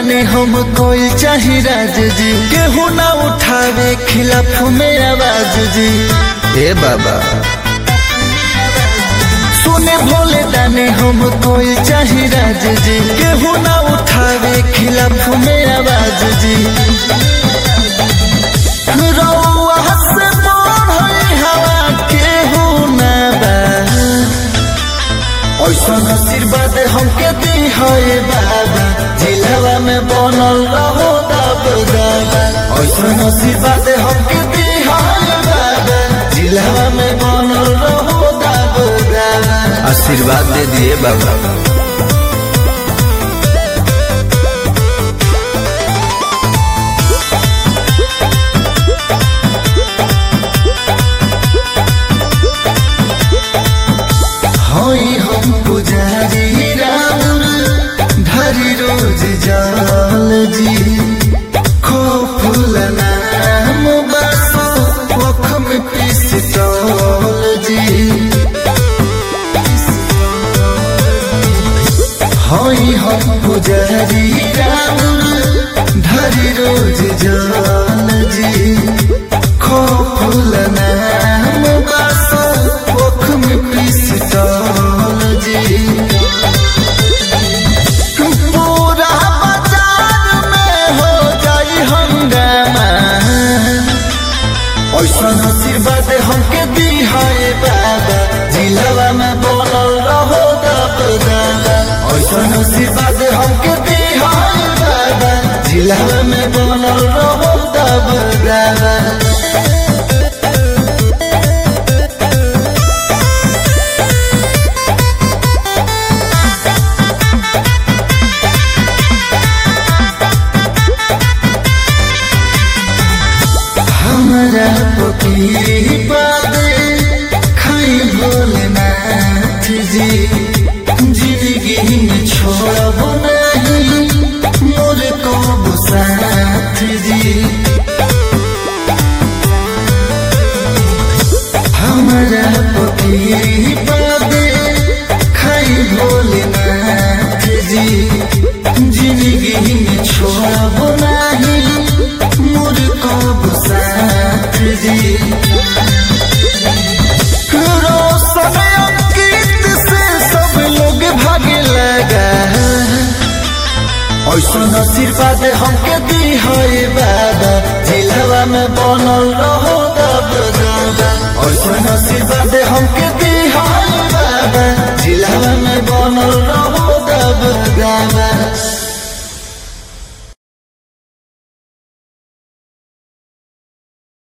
दाने हम कोई चाहे राज जी केहू ना उठावे खिलाफ में आवाज जी हे बाबा सुने भोले दाने हम कोई चाहे राज जी केहू ना उठावे खिलाफ में आवाज जी रउआ से बढ़ई हवा केहू ना बा ऐसन आशीर्वाद हमके दी है बाबा जिलावा में बनल रहो दब दादा ऐसन आशीर्वाद हमके दी है बाबा जिलावा में बनल रहो दब दादा आशीर्वाद दे दिए बाबा हई हम पुजारी राम धरी रोज जाल जी खो फूल नाम बसो ओख में पिस्तौल जी हई हम पुजारी राम धरी रोज जाल जी खो फूल नाम बसो ओख में पिस्तौल जी पूरा बाजार में हो जाई हंगामा ऐसन आशीर्वाद हमके दी है बाबा जिलावा में बनल रहो दब दादा ऐसन आशीर्वाद हमके दी है बाबा जिलावा में बनल रहो दब दादा हमरा पति बादे खाई भोलेनाथ जी जिंदगी में छोड़ब नहीं मोर को साथ जी हमरा पति बादे खाई भोलेनाथ जी जिंदगी में छोड़ब नहीं मोर को साथ जी रोशन अंकित से सब लोग भागे लगा ऐसन आशीर्वाद हमके दी है बाबा जिलावा में बनल रहो दब दादा ऐसन आशीर्वाद हमके दी